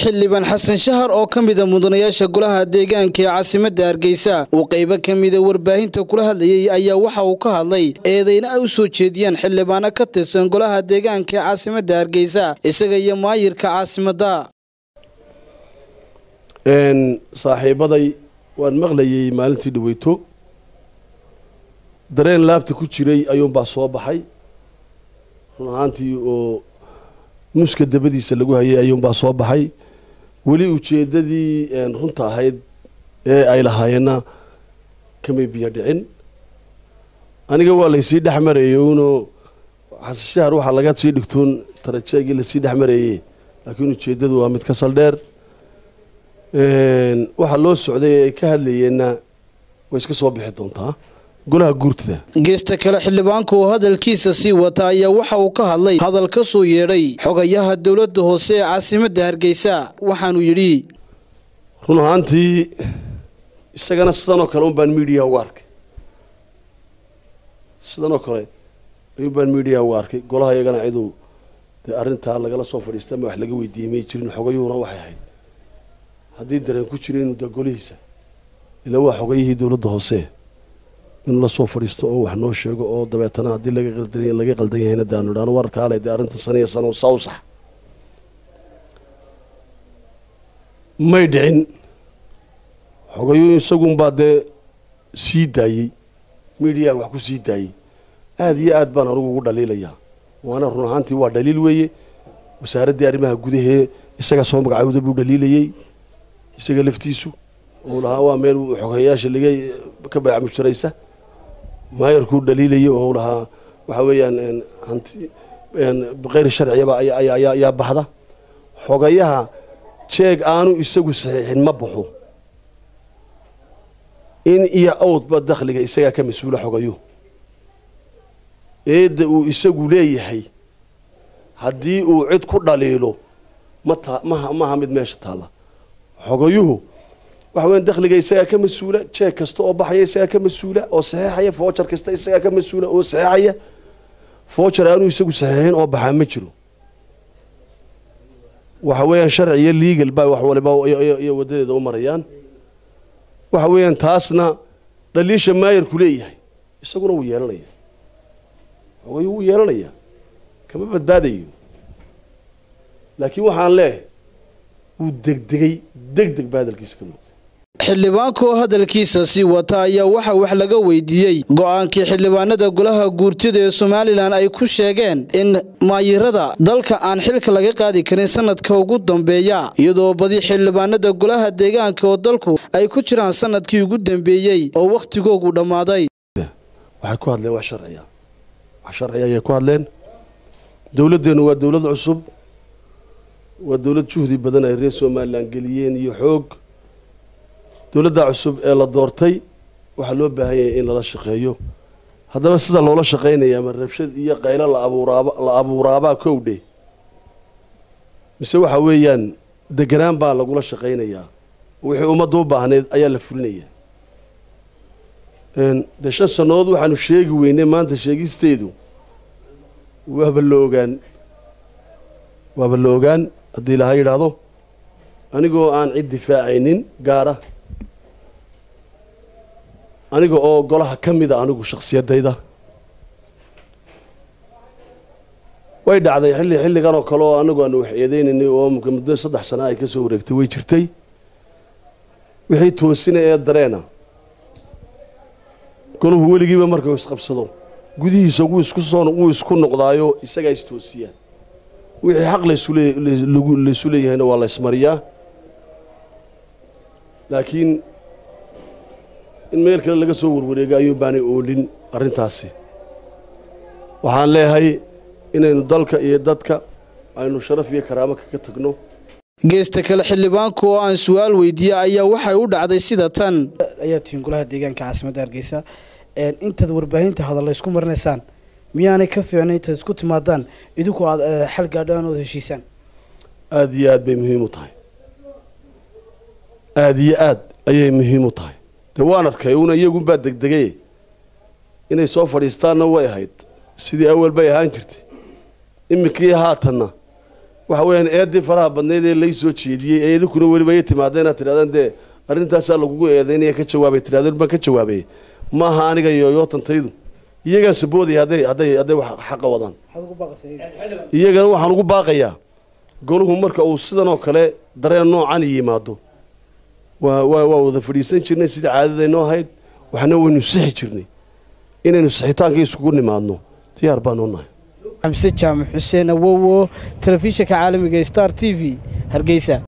xildhibaan xasan shahar oo ka mida mudanayaasha golaha deegaanka ee caasimadda hargeysa uu qaybo ka mida warbaahinta kula hadlayay ayaa waxa uu ka hadlay eedeyna ay u soo jeediyaan xildhibaano ka tirsan golaha deegaanka ee caasimadda hargeysa isaga iyo maayirka caasimadda saaxiibaday waan maqlayay maalintii dhaweyto dareen laabta ku jiray ayuunbaa soo baxay run ahaantii oo nuska dabadiisa lagu hayay ayuunbaa soo baxay weli ujeeddadii runta ahayd ee ay lahaayeenna kamay biyo dhicin aniga waa laysii dhex marayey uno xasashahar waxaa laga sii dhigtoon tarajeegii lasii dhex marayey laakiin ujeeddadu waa mid ka saldheer waxaa loo socday ee ay ka hadlayeenna way iska soo bixi doontaa golaha guurtida geesta kale xildhibaanka oo hadalkiisa sii wata ayaa waxa uu ka hadlay hadal ka soo yeedhay xogayaha dowladda hoose ee caasimadda hargeysa waxaanuu yidhi run ahaantii isagana sidanoo kale un baan miidiya uga arkay sidanoo kale ayuun baan miidiya uga arkay golaha iyagana ciduu dee arrintaa lagala soo fadhiista ama wax laga weydiiyey may jirin xogayuhuna waxay ahayd haddii dareen ku jira inuu da golihiisa ilaa waa xogayihii dowladda hoose inuu la soo fadhiisto oo wax noo sheego oo dabeetana haddii laga qaldan yahayna daanu idhaano warkaale dee arrinta saniya sano sawsax may dhicin xogayu isagunbaa dee sii daayey midiyahan wax ku sii daayey aada iyo aad baan anugu ugu dhaliilayaa waana run ahaantii waa dhaliil weeye wasaaraddii arrimaha gudahee isaga soo magacawda buu dhaliilayey isaga laftiisu uu lahaa waa meel xogeyaasha laga ka bayc mushtaraysa maayarkuu dhaliilayay oo lahaa waxa weeyaan hanti bikeyr sharciyaba ayaa baxda xogayaha jeeg aanu isagu saxiixin ma baxo in iyo awdba dakhliga isagaa ka mas-uula xogayo eedda uu isagu leeyahay haddii uu cid ku dhaliilo mata maha maha mid meesha taalla xogayuhu waxa weyan dakhliga isagaa ka mas-uula jeeg kasta oo baxaya isagaa ka mas-uula oo saxeexaya foojar kasta isagaa ka mas-uula oo saxeexaya foojar aanu isagu saxeexin oo baxaa ma jiro waxa weeyaan sharci iyo legal baa wax waliba iyo wadadeeda u marayaan waxa weeyaan taasna dhaliisha maayarku leeyahay isaguna wuu yeelanaya xogayuhu wuu yeelanaya kama badbaadayo laakiin waxaan leehay wuu degdegay degdeg baa hadalkiisa ka muuqda xildhibaanka oo hadalkiisa sii wata ayaa waxa wax laga weydiiyey go-aankii xildhibaanada golaha guurtida ee somalilan ay ku sheegeen in maayirada dalka aan xilka laga qaadi karin sanadka ugu dambeeya iyadoo badi xildhibaanada golaha deegaanka oo dalku ay ku jiraan sanadkii ugu dambeeyey oo wakhtigoogu dhammaaday waxay ku hadleen wax sharciya wax sharciya ayay ku hadleen dowladdeennu waa dowlad cusub waa dowlad juhdi badan ay reer somalilan geliyeen iyo xoog dowladda cusub ee la doortay waxaa loo baahan yahay in lala shaqeeyo haddaba sida loola shaqaynaya ma rabshad iyo qaylo la abuuraaba la abuuraabaa kowdhe mise waxa weeyaan deganaan baa lagula shaqaynayaa wixii ummadda u baahneyd ayaa la fulinayaa dee shan sannadood waxaanu sheegi weynay maanta sheegisteedu waaba la ogaan waaba la ogaan haddii ilaha yidhaahdo anigoo aan cid difaacaynin gaara aniga oo golaha ka mida anigu shakhsiyadayda way dhacday xilli xilligan oo kale oo anagu aanu wax eedeynaynay oo muddo saddex sana ay ka soo wareegtay way jirtay wixii toosina ee dareena golahu weligiiba markau isqabsado gudihiisa wuu isku soo wuu isku noqdaayo isagaa istoosiyaa wixii xaq laysu leeyahayna waa la ismariyaa laakiin in meel kale laga soo warwareego ayuu baanay oolin arrintaasi waxaan leeyahay inaynu dalka iyo dadka aynu sharaf iyo karaamo kaga tagno geesta kale xildhibaanka oo aan su-aal weydiiyey ayaa waxay u dhacday sida tan ayaa tihiin golaha deegaanka caasimadda hargeysa intaad warbaahinta hadalla isku marinaysaan miyaanay ka fiicnay intaad isku timaadaan idinku aad xal gaadhaan ood heshiisaan aada iyo aad bay muhiim u tahay aada iyo aad ayay muhiim u tahay dee waan arkay una iyagunbaa degdegay inay soo fadhiistaanna way ahayd sidii awal bay ahaan jirtay iminkii haatanna waxa weeyaan eedii faraha badnayd ee lay soo jeediyey ee idinkuna weliba ay timaadeen inaad tidhahdeen dee arrintaasaa lagugu eedeynaya ka jawaabay tidhahdeen baan ka jawaabay maaha aniga yooyootantaydu iyagaan saboodaya hadday hadday hadday wax xaqa wadaan iyagana waxaan ugu baaqayaa goluhu marka uu sidan oo kale dareen noocan yimaado waa waa waa wada fadhiisan jirnay sidai caadadaynoo ahayd waxna waynu sixi jirnay inaynu sixitaanka isugu nimaadno diyaar baanoo nahay xamse jaamac xuseen awowo telefishinka caalamiga star t v hargeysa